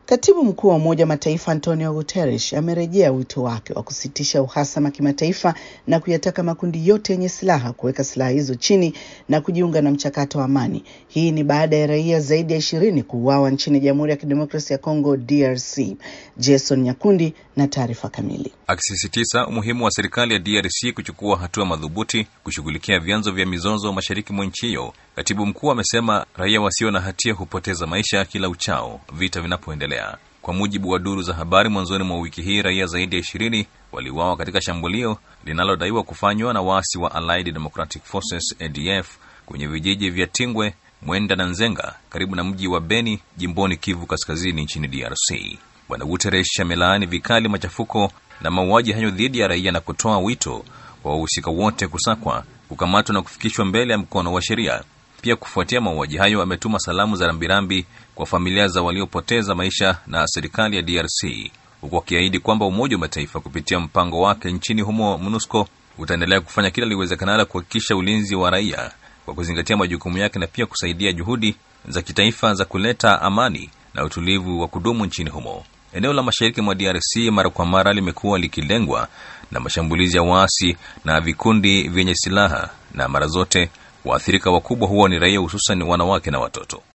Katibu mkuu wa Umoja wa Mataifa Antonio Guterres amerejea wito wake wa kusitisha uhasama kimataifa na kuyataka makundi yote yenye silaha kuweka silaha hizo chini na kujiunga na mchakato wa amani. Hii ni baada ya raia zaidi ya ishirini kuuawa nchini Jamhuri ya Kidemokrasia ya Kongo DRC. Jason Nyakundi na taarifa kamili. Akisisitiza umuhimu wa serikali ya DRC kuchukua hatua madhubuti kushughulikia vyanzo vya mizozo mashariki mwa nchi hiyo, katibu mkuu amesema raia wasio na hatia hupoteza maisha kila uchao vita vinapoendelea. Kwa mujibu wa duru za habari, mwanzoni mwa wiki hii raia zaidi ya ishirini waliuawa katika shambulio linalodaiwa kufanywa na waasi wa Allied Democratic Forces ADF kwenye vijiji vya Tingwe, Mwenda na Nzenga karibu na mji wa Beni jimboni Kivu Kaskazini nchini DRC. Bwana Guterres amelaani vikali machafuko na mauaji hayo dhidi ya raia na kutoa wito kwa wahusika wote kusakwa, kukamatwa na kufikishwa mbele ya mkono wa sheria. Pia kufuatia mauaji hayo, ametuma salamu za rambirambi kwa familia za waliopoteza maisha na serikali ya DRC, huku akiahidi kwamba Umoja wa Mataifa kupitia mpango wake nchini humo MONUSCO utaendelea kufanya kila liwezekanalo kuhakikisha ulinzi wa raia kwa kuzingatia majukumu yake na pia kusaidia juhudi za kitaifa za kuleta amani na utulivu wa kudumu nchini humo. Eneo la mashariki mwa DRC mara kwa mara limekuwa likilengwa na mashambulizi ya waasi na vikundi vyenye silaha, na mara zote waathirika wakubwa huwa ni raia, hususan wanawake na watoto.